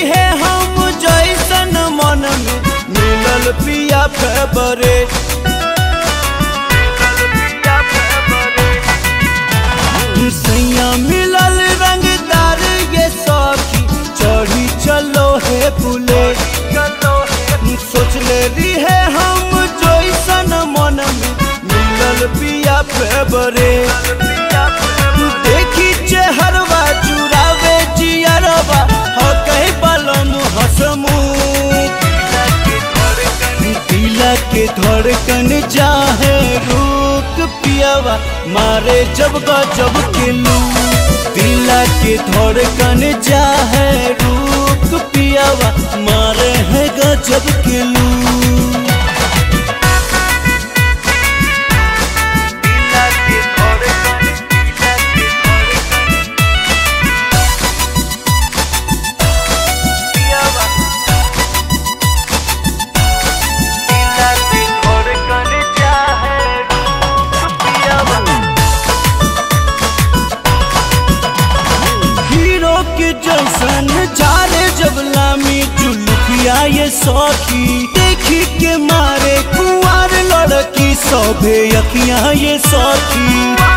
है हम जैसन मन में मिलल पिया फेवरेट सैया मिलल रंगदार ये सखी चढ़ी चलो है बुलेट सोच ले ली है हम जैसन मन में मिलल पिया फेवरेट देखी चेहरवा चुरावे जियरवा हो कहीं बलम हसमू दिला के धड़कन जाहे रुक पियावा मारे जब गजब के लू दिला के धड़कन जाहे रुक पियावा मारे है गजब के लू हीरो के जैसन जारे जब लामी जुल्फिया ये सौखी देखी के मारे कुंवर लड़की सौभे अखियां ये सौखी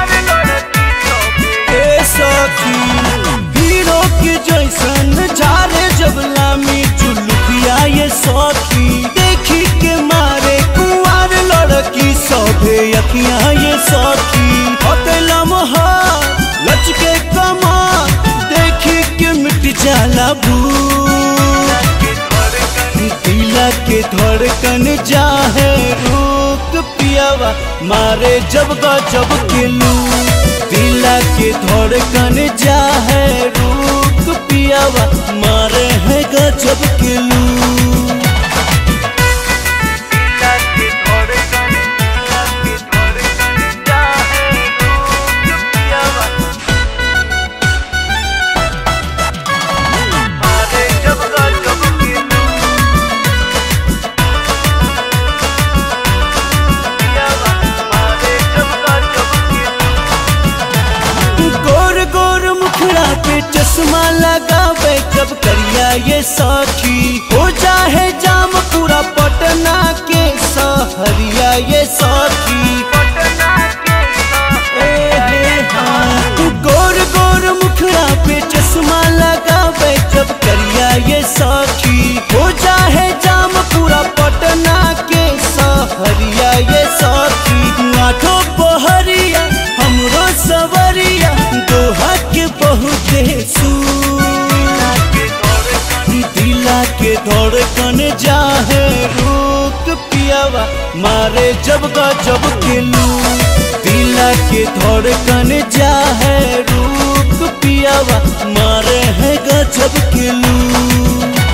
ए सौखी हीरो के जैसन जारे जब लामी जुल्फिया ये सौखी देखी के मारे कुंवर लड़की सौभे अखियां ये सौखी अकेला मोहर लचके कमार देखी के मिट जाला भूख दिला के धड़कन जाहे रुक पियावा मारे जब गजब के लू दिला के धड़कन जाहे रुक पियावा मारे है गजब के लू गोर गोर मुखड़ा पे चश्मा लगावे जब करिया ये सखी हो जाए जाम पूरा पटना के सहरिया ये सखी ए हे हाँ। गोर गोर मुखड़ा पे चश्मा लगावे जब करिया ये सखी हो जाए जाम पूरा पटना के सहरिया ये सखी आठो बहरिया हमरो सवरिया दोहा के बहुते सू दिला के धड़कन जाहे रुक पियावा मारे जब गजब के लू दिला के धड़कन जाहे रुक पियावा मारे है गजब के लू